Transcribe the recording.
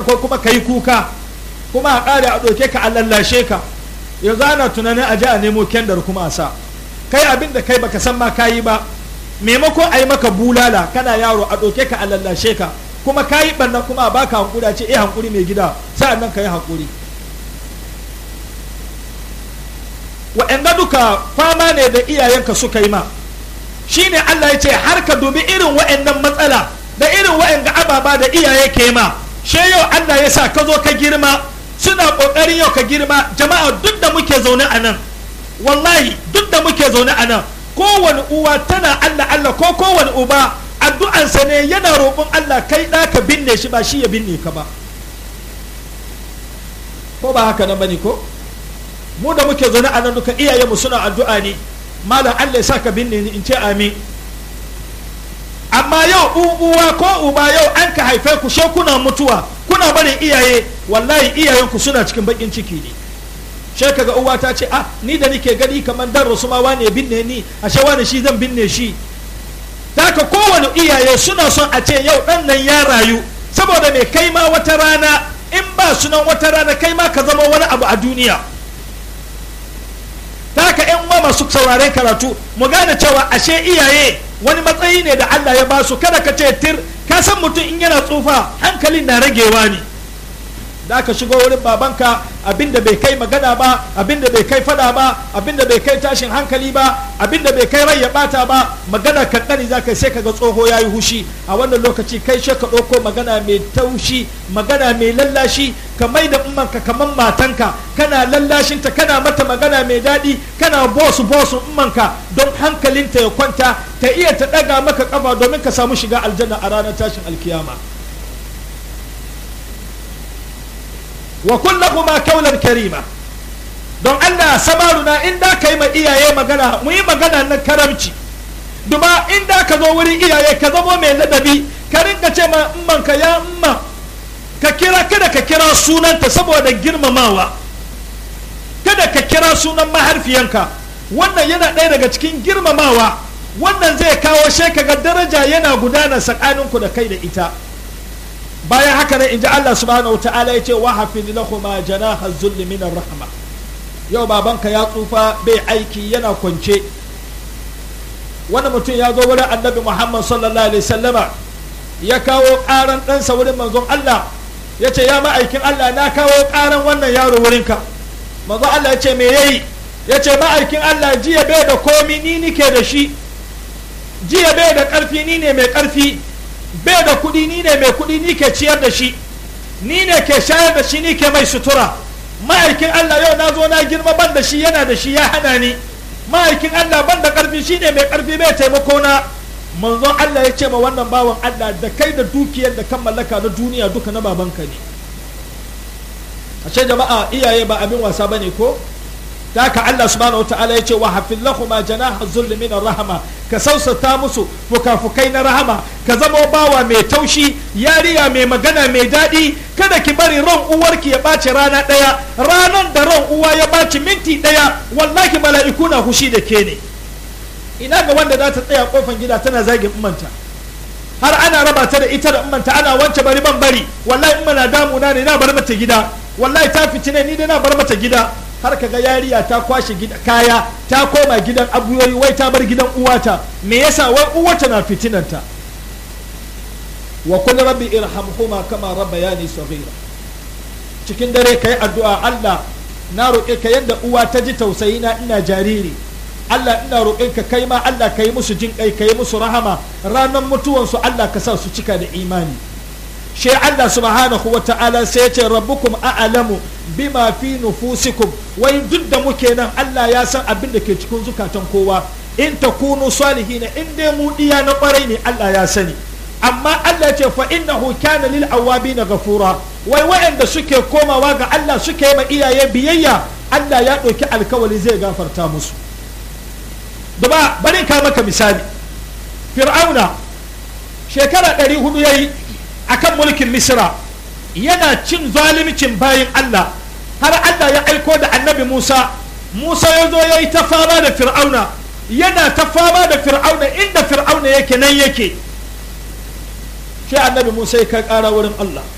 ko kuma ka yi kuka kuma a ƙare a ɗauke ka a lallashe ka yanzu ana tunanin a ji a nemo kendar kuma a sa kai abin da kai baka san ma ka yi ba maimakon a yi maka bulala kana yaro a ɗauke ka a lallashe ka kuma ka yi ɓanna kuma a baka hankuri a ce eh hankuri mai gida sa'an nan ka yi hankuri wa'anda duka fama ne da iyayenka suka yi ma shine Allah ya ce har ka dubi irin wa'annan matsala da irin wa'anga ababa da iyaye ke ma she yau Allah ya sa ka zo ka girma suna kokarin yau ka girma jama'a duk da muke zaune a nan wallahi duk da muke zaune a nan kowane uwa tana Allah Allah ko kowane uba addu'ansa ne yana roƙon Allah kai ɗa ka binne shi ba shi ya binne ka ba ko ba haka nan bane ko mu da muke zaune a nan duka iyayenmu suna addu'a ne malam Allah ya sa ka binne ni in ce amin amma yau uwa ko uba yau an ka haife ku she kuna mutuwa kuna barin iyaye wallahi iyayenku suna cikin bakin ciki ne she kaga uwa ta ce ah ni da nike gani kamar dan rasu ma wane binne ni ashe wane shi zan binne shi haka kowane iyaye suna son a ce yau dan nan ya rayu saboda mai kai ma wata rana in ba sunan wata rana kai ma ka zama wani abu a duniya haka yan uwa masu sauraren karatu mu gane cewa ashe iyaye wani matsayi ne da Allah ya ba su kada ka ce tir ka san mutum in yana tsufa hankalin na ragewa ne da aka shigo wurin babanka abinda bai kai magana ba abinda bai kai fada ba abinda bai kai tashin hankali ba abinda bai kai rai ya bata ba magana kankani za ka sai kaga tsoho ya yi hushi a wannan lokaci kai shi ka ɗauko magana mai taushi magana mai lallashi ka mai da ummanka kamar matanka kana lallashinta kana mata magana mai daɗi kana bosu bosu ummanka don hankalinta ya kwanta ta iya ta ɗaga maka kafa domin ka samu shiga aljanna a ranar tashin alkiyama wa kullahuma kaulan karima don Allah sabaruna in da ka yi ma iyaye magana mu yi magana na karamci duma in da ka zo wurin iyaye ka zamo mai ladabi ka rinka ce ma imman ka ya imma ka kira kada ka kira sunanta saboda girmamawa kada ka kira sunan maharfiyanka wannan yana ɗaya daga cikin girmamawa wannan zai kawo shekaga daraja yana gudana tsakaninku da kai da ita bayan haka ne in ji Allah subhanahu wa ta'ala ya ce wa hafid lahuma janaha zulli min rahma yau babanka ya tsufa bai aiki yana kwance wani mutum ya zo wurin annabi Muhammad sallallahu alaihi sallama ya kawo karan ɗansa wurin manzon Allah ya ce ya ma'aikin Allah na kawo karan wannan yaro wurinka manzon Allah ya ce me yayi ya ce ma'aikin Allah jiya bai da komi ni nike da shi jiya bai da ƙarfi ni ne mai ƙarfi bai da kuɗi ni ne mai kuɗi ni ke ciyar da shi ni ne ke shayar da shi ni ke mai sutura ma'aikin Allah yau na zo na girma ban da shi yana da shi ya hana ni ma'aikin Allah ban da ƙarfi shi ne mai ƙarfi bai taimako na manzon Allah ya ce ma wannan bawan Allah da kai da dukiyar da kan mallaka na duniya duka na babanka ne ashe jama'a iyaye ba abin wasa bane ko da haka Allah subhanahu wataala ya ce wa hafil lahuma janaha zulli min rahama ka sausata musu fukafukai na rahama ka zama bawa mai taushi yariya mai magana mai daɗi kada ki bari ran uwarki ya ɓaci rana ɗaya ranar da ran uwa ya ɓaci minti ɗaya wallahi mala'iku na hushi da ke ne ina ga wanda za ta tsaya kofan gida tana zagin umanta har ana raba ta da ita da umanta ana wance bari ban bari wallahi umma na damuna ne na bar mata gida wallahi ta fitine ni dai na bar mata gida har ka ga yariya ta kwashe kaya ta koma gidan abuyoyi wai ta bar gidan uwata me yasa wai uwata na fitinanta wa kullu rabbi irhamhuma kama rabbayani saghira cikin dare kai addu'a Allah na roƙe ka yadda uwa ta ji tausayi na ina jariri Allah ina roƙe ka kai ma Allah ka yi musu jin kai ka yi musu rahama ranar mutuwansu Allah ka sa su cika da imani shi Allah subhanahu wa ta'ala sai ya ce rabbukum a'lamu bima fi nufusikum wai duk da muke nan Allah ya san abin da ke cikin zukatan kowa in takunu salihin in dai mu diya na kwarai ne Allah ya sani amma Allah ce fa innahu kana lil awabin ghafura wai waɗanda suke komawa ga Allah suke ma iyaye biyayya Allah ya ɗauki alkawali zai gafarta musu duba bari ka maka misali fir'auna shekara ɗari hudu yayi akan mulkin misra yana cin zalimcin bayin Allah har Allah ya aiko da annabi Musa Musa ya zo ya yi ta fama da fir'auna yana ta fama da fir'auna inda fir'auna yake nan yake shi annabi Musa ya kai ƙara wurin Allah